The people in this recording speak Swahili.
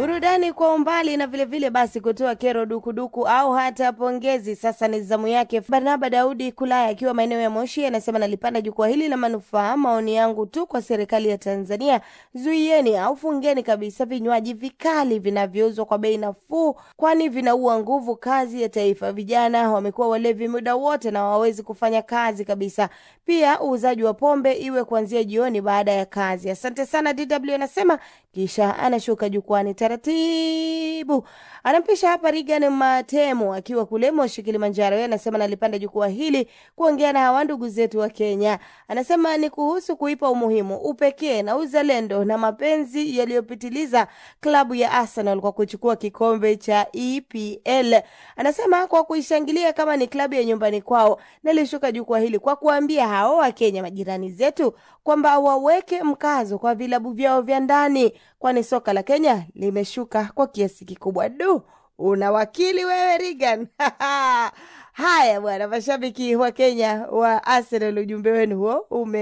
burudani kwa umbali na vilevile vile basi kutoa kero dukuduku au hata pongezi. Sasa ni zamu yake Barnaba Daudi Kulaya akiwa maeneo ya Moshi, anasema nalipanda jukwaa hili la manufaa. Maoni yangu tu kwa serikali ya Tanzania, zuieni au fungeni kabisa vinywaji vikali vinavyouzwa kwa bei nafuu, kwani vinaua nguvu kazi ya taifa. Vijana wamekuwa walevi muda wote na hawawezi kufanya kazi kabisa. Pia uuzaji wa pombe iwe kuanzia jioni baada ya kazi. Asante sana DW anasema, kisha anashuka jukwani taratibu anampisha hapa Regan Matemo akiwa kule Moshi, Kilimanjaro. Yeye anasema nalipanda jukwaa hili kuongea na hawa ndugu zetu wa Kenya. Anasema ni kuhusu kuipa umuhimu, upekee na uzalendo na mapenzi yaliyopitiliza klabu ya Arsenal kwa kuchukua kikombe cha EPL. Anasema kwa kuishangilia kama ni klabu ya nyumbani kwao. Nalishuka jukwaa hili kwa kuambia hao wa Kenya majirani zetu kwamba waweke mkazo kwa vilabu vyao vya ndani, kwani soka la Kenya limeshuka kwa kiasi kikubwa. Du, una wakili wewe Regan. Haya bwana, mashabiki wa Kenya wa Arsenal, ujumbe wenu huo ume